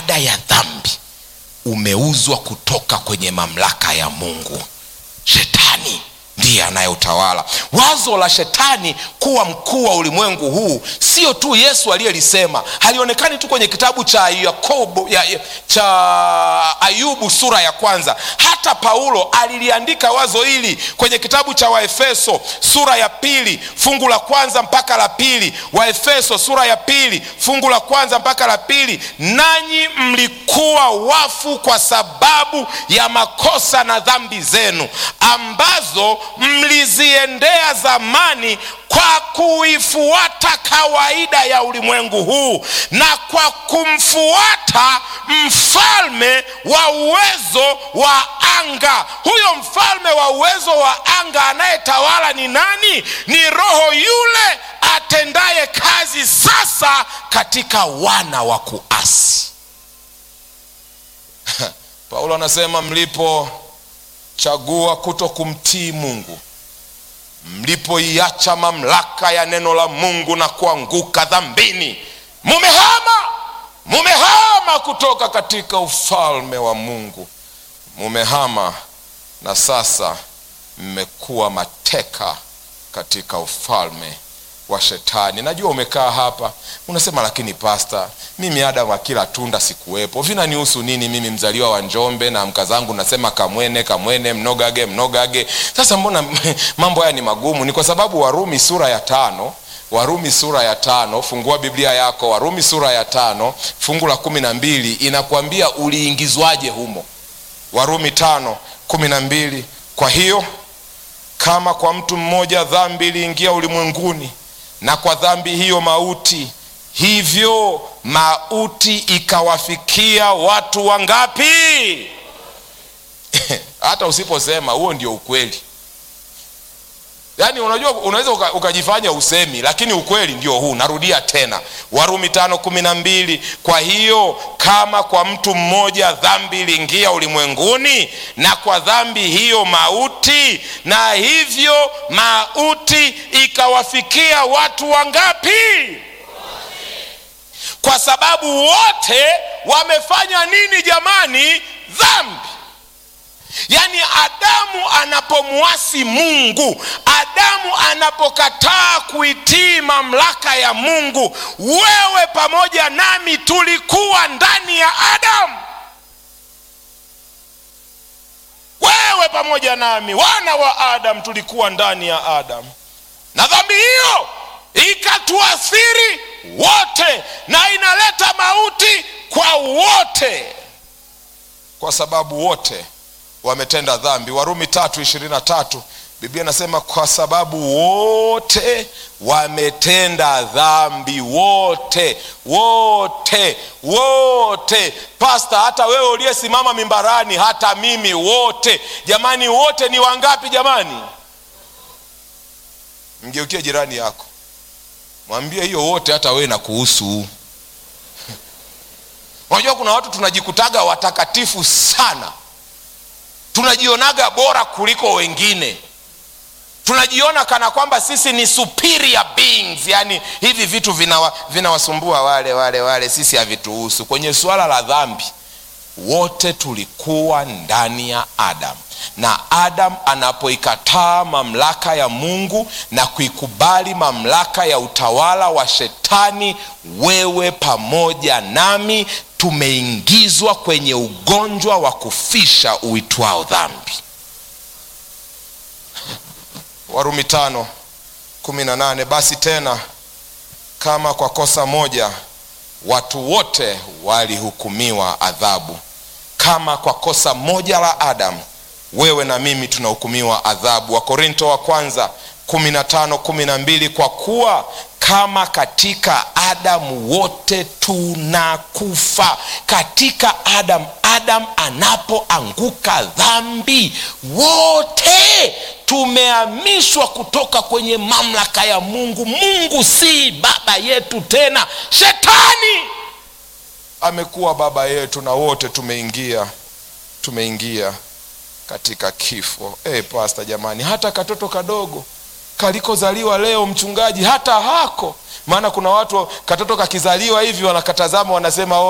baada ya dhambi umeuzwa kutoka kwenye mamlaka ya mungu shetani ndiye anayotawala wazo la shetani kuwa mkuu wa ulimwengu huu sio tu yesu aliyelisema halionekani tu kwenye kitabu cha yakobo ya, ya, cha ayubu sura ya kwanza hata paulo aliliandika wazo hili kwenye kitabu cha waefeso sura ya pili fungu la kwanza mpaka la pili waefeso sura ya pili fungu la kwanza mpaka la pili nanyi mlikuwa wafu kwa sababu ya makosa na dhambi zenu ambazo mliziendea zamani kwa kuifuata kawaida ya ulimwengu huu na kwa kumfuata mfalme wa uwezo wa anga huyo mfalme wa uwezo wa anga anayetawala ni nani ni roho yule atendaye kazi sasa katika wana wa kuasi paulo anasema mlipochagua kuto kumtii mungu mlipoiacha mamlaka ya neno la mungu na kuanguka dhambini mumehama mumehama kutoka katika ufalme wa mungu mumehama na sasa mmekuwa mateka katika ufalme wa shetani najua umekaa hapa unasema lakini pasta mimi adamu akila tunda sikuwepo vinanihusu nini mimi mzaliwa wa njombe na mkazangu nasema kamwene kamwene mnogage mnogage sasa mbona mambo haya ni magumu ni kwa sababu warumi sura ya tano warumi sura ya tano fungua biblia yako warumi sura ya tano fungu la kumi na mbili inakwambia uliingizwaje humo warumi tano kumi na mbili kwa hiyo kama kwa mtu mmoja dhambi iliingia ulimwenguni na kwa dhambi hiyo mauti hivyo mauti ikawafikia watu wangapi hata usiposema huo ndio ukweli yaani unajua unaweza uka, ukajifanya usemi lakini ukweli ndio huu narudia tena warumi tano kumi na mbili kwa hiyo kama kwa mtu mmoja dhambi iliingia ulimwenguni na kwa dhambi hiyo mauti na hivyo mauti ikawafikia watu wangapi kwa sababu wote wamefanya nini jamani dhambi yaani adamu anapomwasi mungu adamu anapokataa kuitii mamlaka ya mungu wewe pamoja nami tulikuwa ndani ya adamu wewe pamoja nami wana wa adamu tulikuwa ndani ya adamu na dhambi hiyo ikatuathiri wote na inaleta mauti kwa wote kwa sababu wote wametenda dhambi warumi tatu ishirini na tatu biblia inasema kwa sababu wote wametenda dhambi wote wote wote pasta hata wewe uliyesimama mimbarani hata mimi wote jamani wote ni wangapi jamani mgeukie jirani yako mwambie hiyo wote hata wewe na kuhusu unajua kuna watu tunajikutaga watakatifu sana tunajionaga bora kuliko wengine tunajiona kana kwamba sisi ni superior beings yani hivi vitu vinawasumbua vina wale wale wale sisi havituhusu kwenye suala la dhambi wote tulikuwa ndani ya adam na adam anapoikataa mamlaka ya mungu na kuikubali mamlaka ya utawala wa shetani wewe pamoja nami tumeingizwa kwenye ugonjwa wa kufisha uitwao dhambi warumi tano kumi na nane basi tena kama kwa kosa moja watu wote walihukumiwa adhabu kama kwa kosa moja la adamu wewe na mimi tunahukumiwa adhabu wakorinto wa kwanza kumi na tano kumi na mbili kwa kuwa kama katika adamu wote tunakufa katika adamu adamu anapoanguka dhambi wote tumehamishwa kutoka kwenye mamlaka ya mungu mungu si baba yetu tena shetani amekuwa baba yetu na wote tumeingia tumeingia katika kifo hey, pasta jamani hata katoto kadogo kalikozaliwa leo mchungaji hata hako maana kuna watu katoto kakizaliwa hivi wanakatazama wanasema